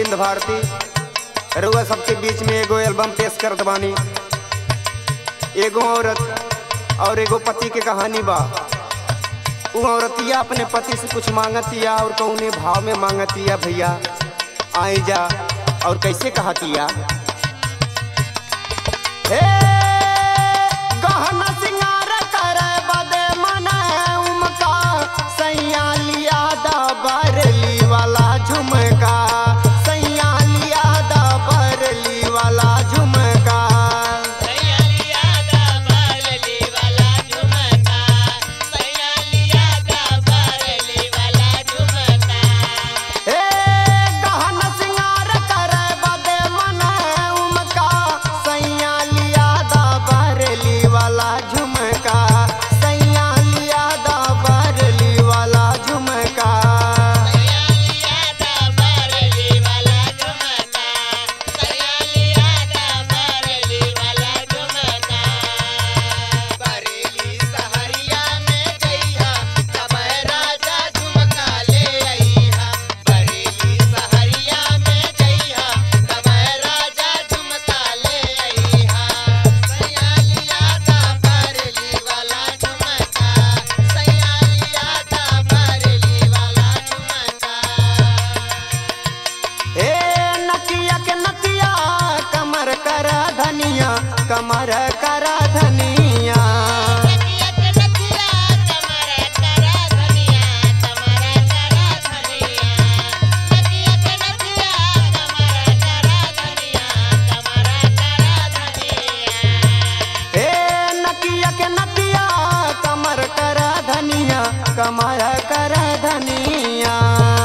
गोविंद भारती रुआ सबके बीच में एगो एल्बम पेश करत बानी एगो औरत और एगो पति के कहानी बा उ औरतिया अपने पति से कुछ मांगतिया और कौने भाव में मांगतिया भैया आई जा और कैसे कहतिया हे गहना सिंगार करे बदे मने उमका सैया लिया दा बरली वाला झुमका सैया लिया दा बरली वाला झुमका हे गहना सिंगार करे बदे मने उमका सैया लिया दा बरली वाला झुमका सैया लिया दा बरली वाला झुमका बरेली सहरिया में जइहा कमर राजा झुमका ले अइहा बरेली सहरिया में जइहा कमर राजा झुमका ले अइहा सैया लिया दा बरेली वाला झुमका सैया लिया दा बरेली वाला झुमका ए नकिया के नकिया कमर कर धनिया कमर कर धनिया ए नकिया के नकिया कमर कर धनिया कमर कर धनिया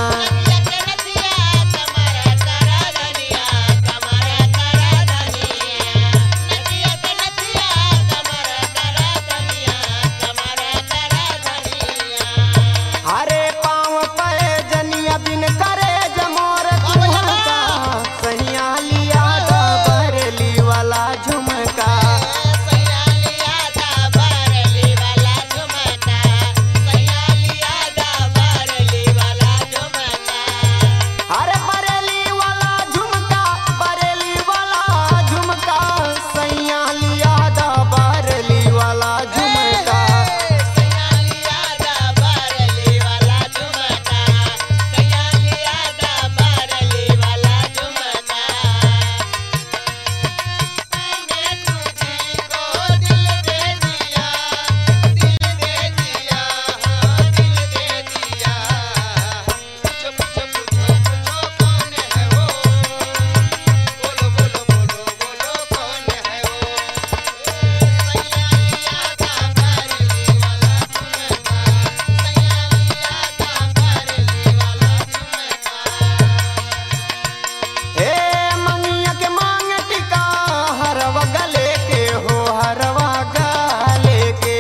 हरे पाँव पे जनिया बिन करे जमोर कुहका सैया लिया दा बरली वाला झुमका अरे बरेली वाला झुमका बरेली वाला झुमका सैया लिया दा बरेली वाला झुमका हे मंगिया के मांग टिका हरवा गले के हो हरवा गले के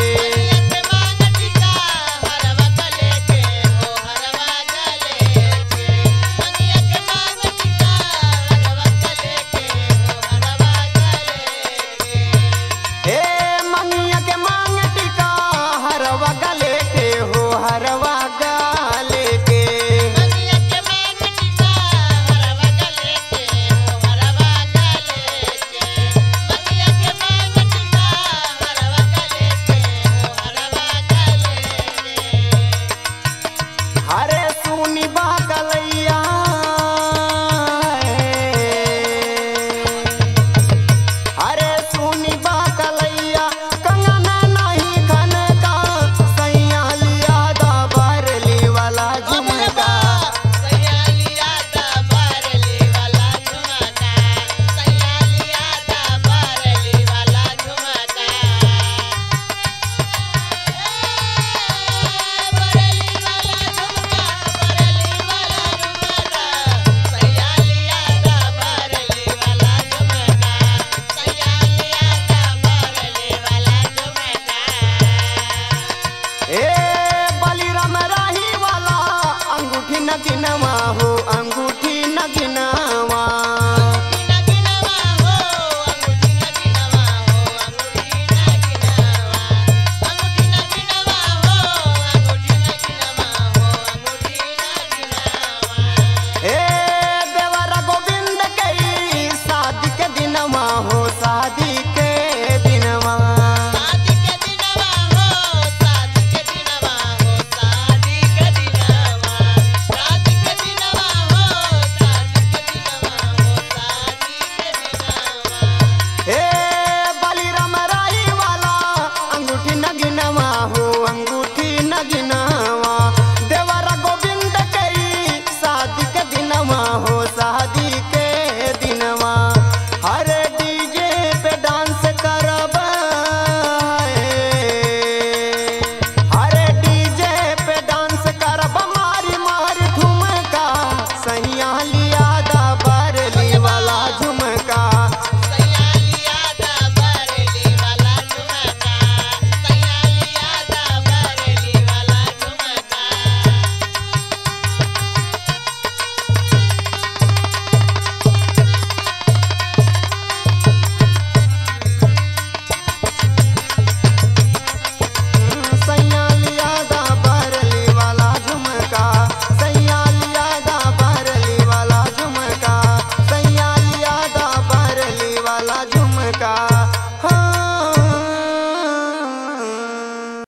हे मंगिया के मांग टिका हरवा गले के हो हरवा गले के हरे सुनी बा कलैया हरे सुनी बा कलैया कंगना नहीं खन का सैया लिया दा बरली वाला झुमका ए बलिराम राही वाला अंगूठी न गिनवा हो अंगूठी न गिनवा